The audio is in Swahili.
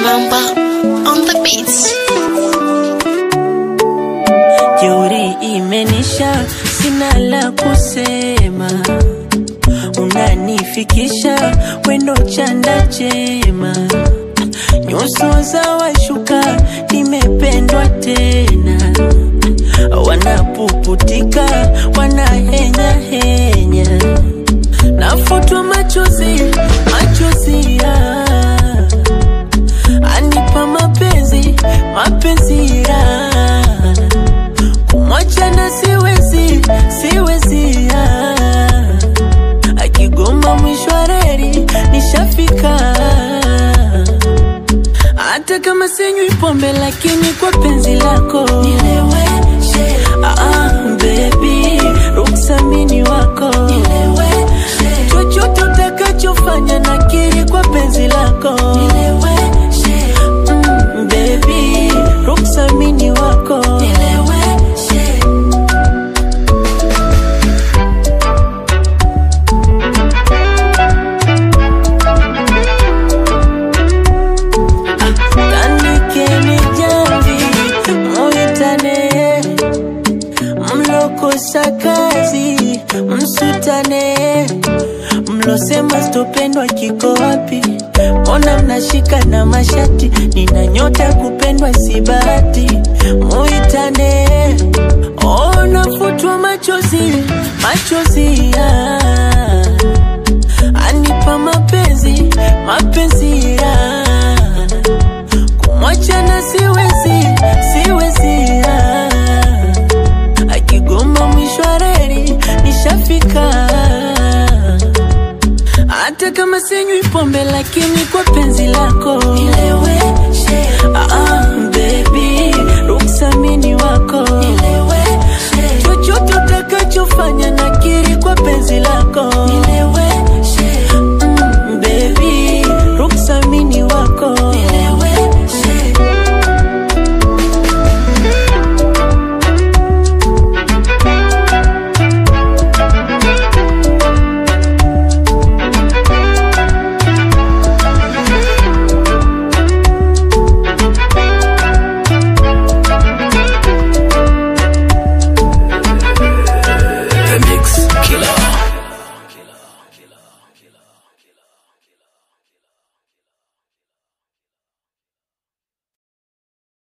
Mamba on the beats. Jeuri imenisha, sina la kusema, unanifikisha wendo chanda chema, nyuso za washuka, nimependwa tena, wanapuputika, wanahenya henya, nafutwa machozi, machozi ya anipa mapenzi, mapenzi ya kumwacha na siwezi, siwezi ah. akigoma mwisho wa reli nishafika, hata kama sinywi pombe, lakini kwa penzi lako nileweshe. Ah, ah, baby, ruksamini wako nileweshe. chochote utakachofanya nakiri kwa penzi lako nileweshe. Mm, baby, ruksamini wako nileweshe. Tandikeni jamvi, muitane, mlokosa kazi, msutane, mlosema sitopendwa kiko wapi? Mbona mnashika na mashati? Nina nyota ya kupendwa si bahati, muitane. Oh, nafutwa machozi, machozi ya anipa mapenzi, mapenzi ya kumwacha na siwezi, siwezi ah. akigoma mwisho wa reli nishafika, hata kama sinywi pombe, lakini kwa penzi lako nileweshe. Ah, ah,